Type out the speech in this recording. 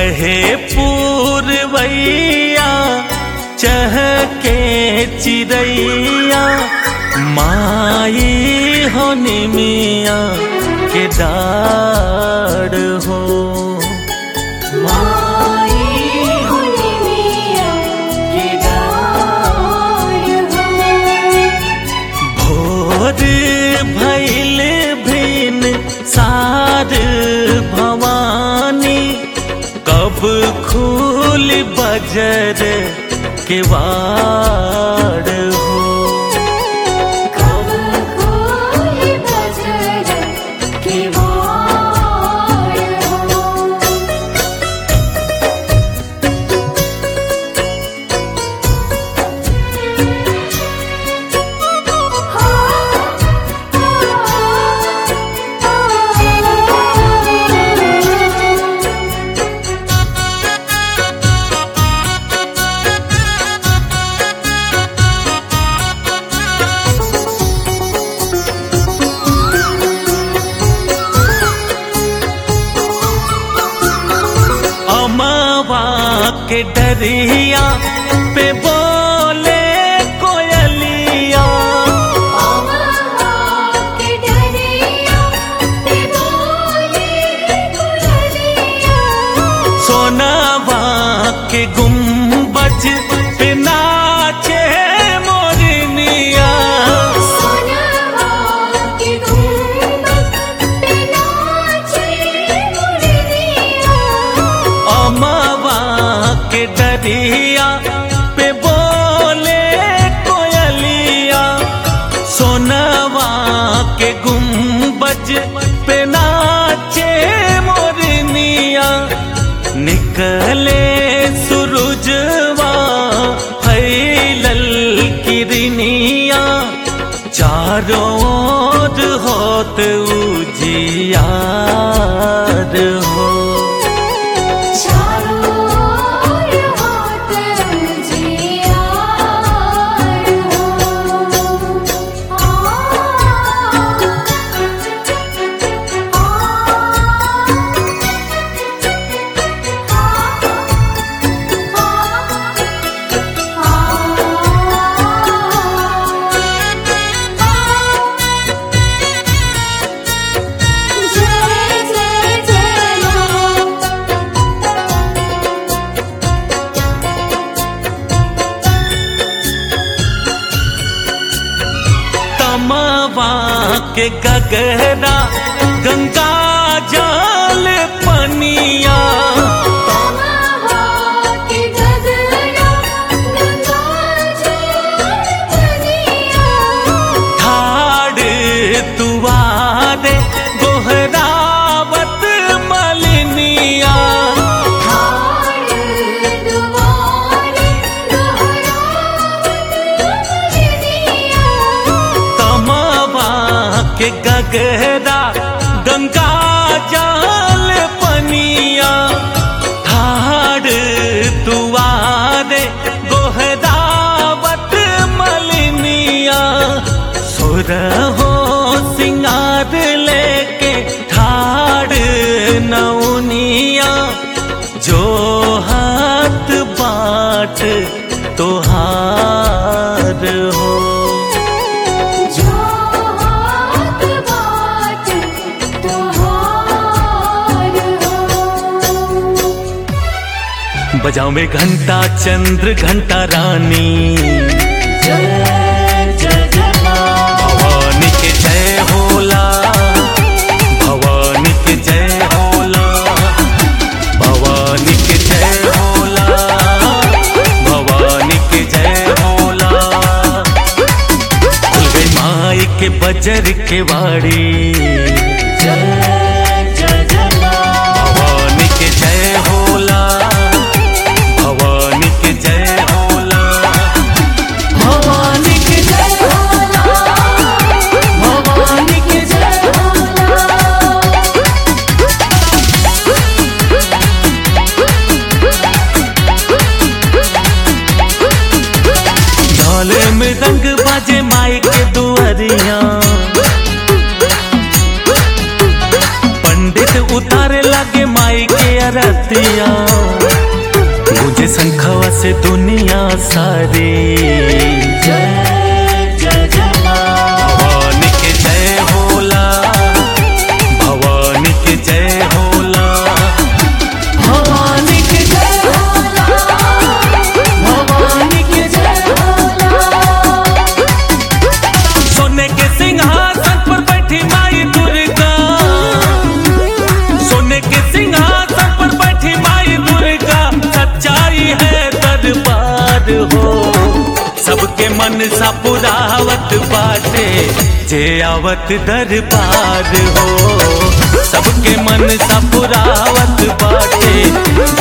कहे पूर्वैया चहके चिड़ैया माई होनी मिया के डाड़ हो माई होनी मिया के डार हो भोर भैल भिन सार भवानी कब खूल बजर के वाड़ हो कब खोल बजर के वार हो अमावा के डरिया पे बोले कोयलिया के डरिया ते बोले कुरलिया सोनावा के गुम्बज पे नाचे मोरनिया सोनवा के गुंबद पे नाचे मुरलिया अमावा के डरिया पे बोले कोयलिया सोनावा के गुम्बज पे नाचे मोरनिया निकले सूरजवा फैलल किरनिया चारों ओर होत उजियार हो चारों ओर होत जियार हो आ जय जय जय मां तमावा के गगरा गंगा जल पनिया तमावा के गगरा गंगा जल बनिया ठाड़ तुवारे गोहरावत मलिनिया हार दुआरे दोहरावत मुरलिया तमावा के गगरा गंगा जल पनिया ठाड़ तुवारे गोहरावत मलिनिया सुर हो सिंगार लेके ठाड़ नौनिया जो हाथ बाट तोहार हो जो हाथ बाट तोहार हो बजाओ में घंटा चंद्र घंटा रानी भवानी के जय होला भवानी के जय होला भवानी के जय होला भवानी के जय होला खुल गई माई के बजर के वाड़ी भवानी के जय होला भवानी के जय होला भवानी के जय भवानी के जय ढोल में रंग बाजे माई के दुआरिया बरतिया मुझे शंखवा से दुनिया सारी जय जय जय माँ। भवानी के जय होला भवानी के जय होला भवानी के जय होला भवानी के जय सोने के सिंहासन पर बैठी माई दुर्गा सोने के सिंहासन पर बैठी माई दुर्गा सच्चाई है दरबार हो सबके मन सा पुरावत बाटे जे आवत दरबार हो सबके मन सा पुरावत बाटे